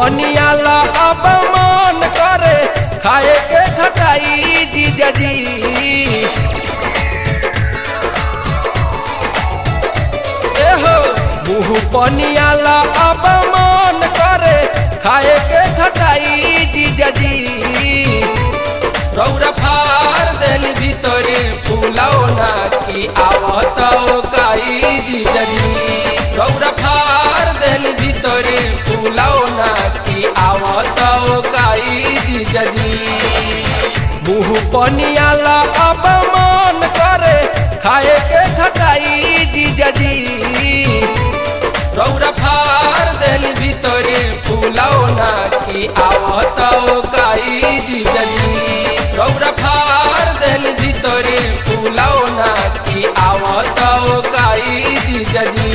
पनियाला अब मन करे खाए के खटाई जीजा जी एहो मुँह पनियाला अब मन करे खाए के खटाई जीजा जी रौरा फार देल भीतरे फूलाओ ना की आवत काई जीजा जी रौरा फार देल भीतरे फूलाओ ना की आवत काई जीजा जी मुँह पनियाला अब मन करे खाए के खटाई जीजा जी रौरा फार देल भीतरे फूलाओ ना की आवत काई जीजा जी रौरा फार देल भीतरे फूलाओ ना की आवत काई जीजा जी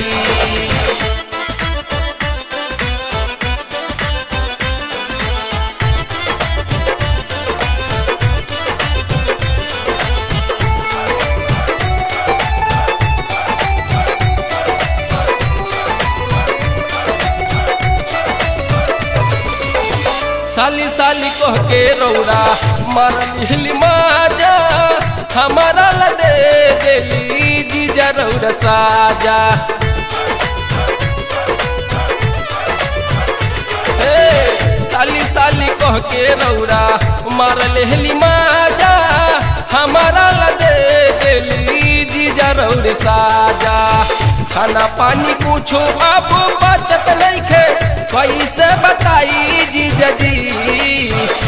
साली साली कह के रौरा मरली माजा हमारा ला दे देली जीजा रौरा साजा हे साली साली कह के रौरा मार लेहली माजा हमारा ला दे देली जीजा रौरे साजा खाना पानी कुछो अब बचत नइखे कैसे बताई जीजा जी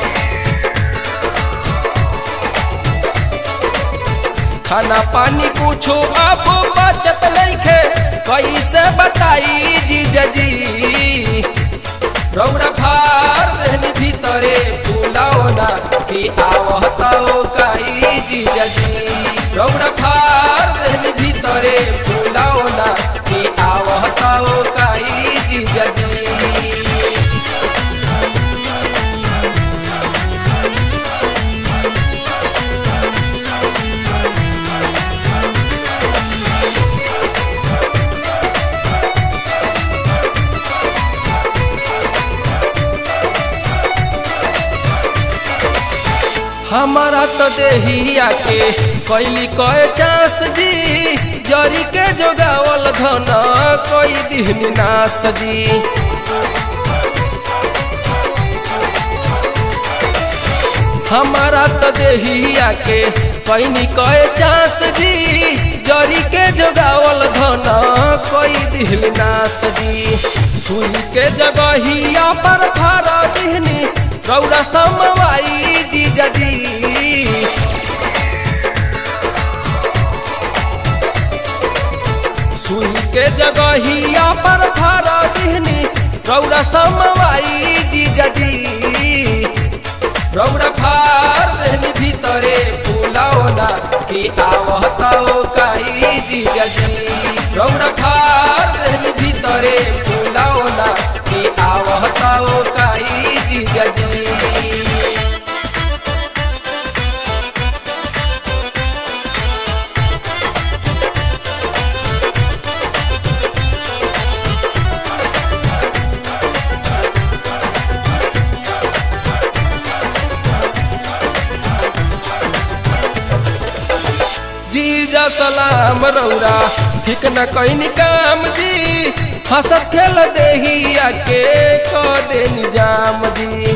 खाना पानी कुछो अब बचत नइखे कैसे बताई जीजा जी रौरा फार रहनी भीतरे फूलाओ ना कि आवताओ काई जीजा जी रौरा फार रहनी भीतरे फूलाओ ना कि आवताओ काई जीजा जी हमारा तो देहिया के कैली कए चांस जी जरी के जोगावल धन कोई दिहनी नास जी हमारा तो देहिया के कैनी कए चांस जी जरी के जोगावल धन कोई दिहनी नास जी सुई के जगहिया पर फारा दिहनी रौरा समवाई जीजा जी सुई के जगहिया पर फारा दिहनी रौरा समवाई जीजा जी रौरा फार रहनी भीतरे फूलाओ ना कि आवताओ काई जीजा जी रौरा फार रहनी भीतरे फूलाओ ना कि आवताओ काई जीजा जी जीजा सलाम रौरा ठीक न कैनी काम जी हंसत खेल देहिया के क दे निजाम जी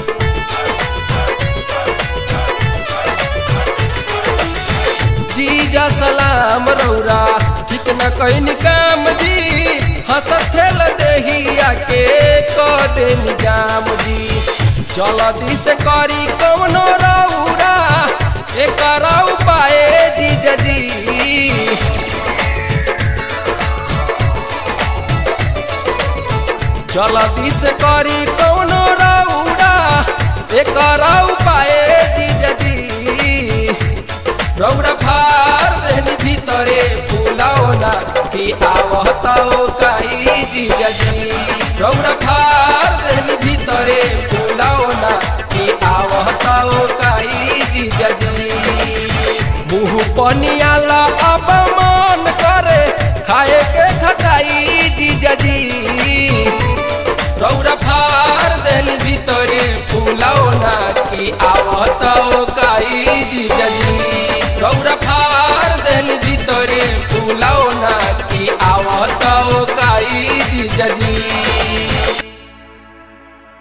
जीजा सलाम रौरा ठीक न कैनी काम जी हंसत खेल देहिया के क दे निजाम जी जल्दी से करी कौनो रौरा एकर उपाय जीजा जी जल्दी से करी कौनो रौरा एकर उपाय जीजा जी रौरा फार देहनी भीतरे फूलाओ ना कि आवताओ काई जीजा जी रौरा फार देहनी भीतरे फूलाओ ना कि आवताओ काई जीजा जी मुँह पनियाला अब मन करे खाए के खटाई जीजा जी रौरा फार जीजाजी